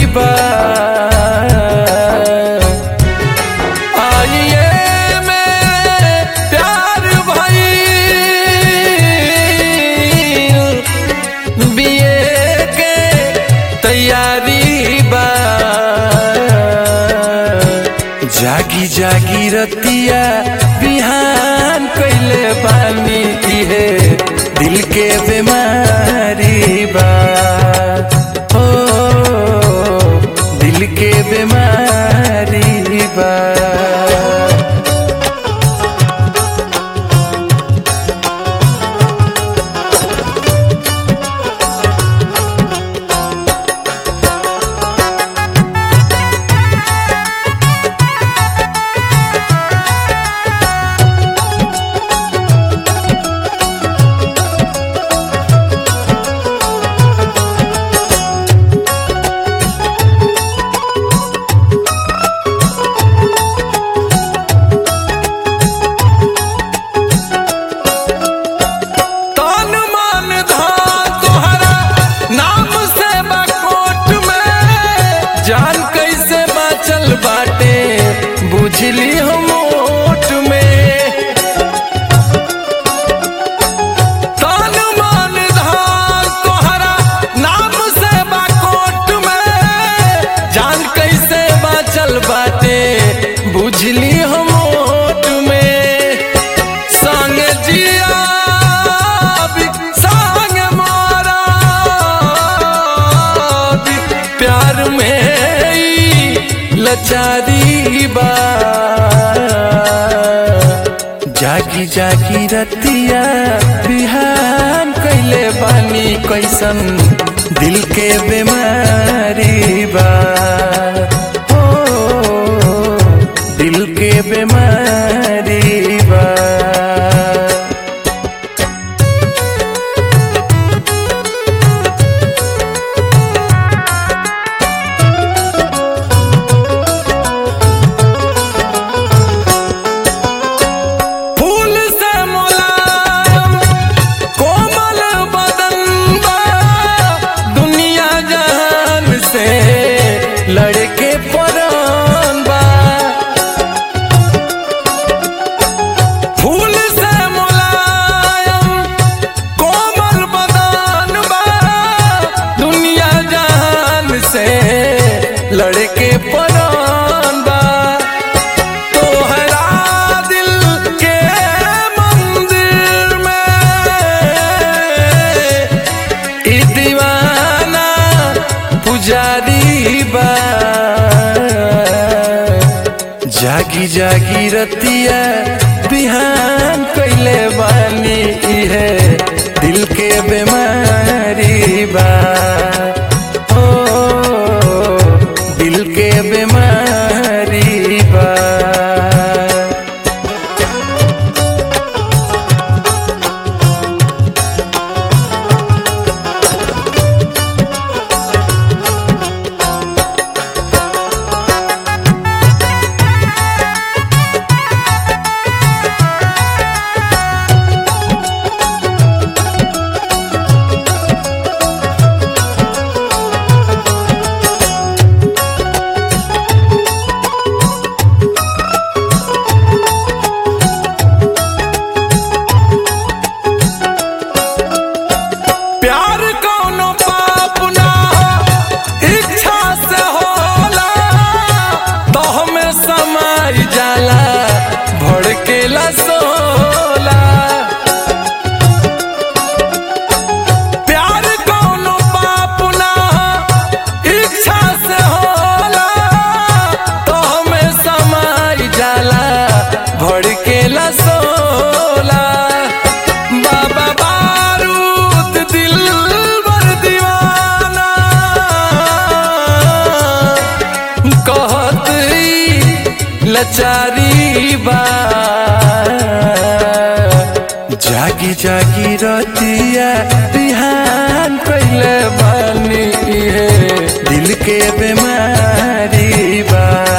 बा आइए मेरे प्यार भाई बीए के तैयारी बा जागी जागी रतिया बिहान कैले बानी इहे दिल के बीमारी बा ओ दिल के बीमारी बा तन मन धन तोहरा नाम से बकोट में जान कैसे बाचल बाटे बुझली हम ओट में तन मन धन तोहरा नाम से बकोट में जान कैसे बाचल बाटे बुझली हम ओट में संग जिया भी, संग मारा भी, प्यार में ई लचारी बा जागी जागी रतिया बिहान कैले बानी कैसन दिल के बीमारी बा ओ दिल के बीमारी बा फूल से मुलायम कोमल बदन बा दुनिया जहान से लड़के परान बा फूल से मुलायम कोमल बदन बा दुनिया जहान से लड़के परान बा तोहरा दिल के मंदिर में ई दीवाना पुजारी बा जागी जागी रतिया बिहान कैले बानी इहे दिल के बीमारी बा ओ दिल के बीमारी बा प्यार कौनो पाप ना हो इच्छा से होला तो हमें समाई जाला भड़केला सोला प्यार कौनो पाप ना हो इच्छा से होला तो हमें समाई जाला भड़केला सोला बाबा बारूद दिल बर दीवाना कहत ई लचारी बा जागी जागी रतिया बिहान कैले बानी है दिल के बीमारी बा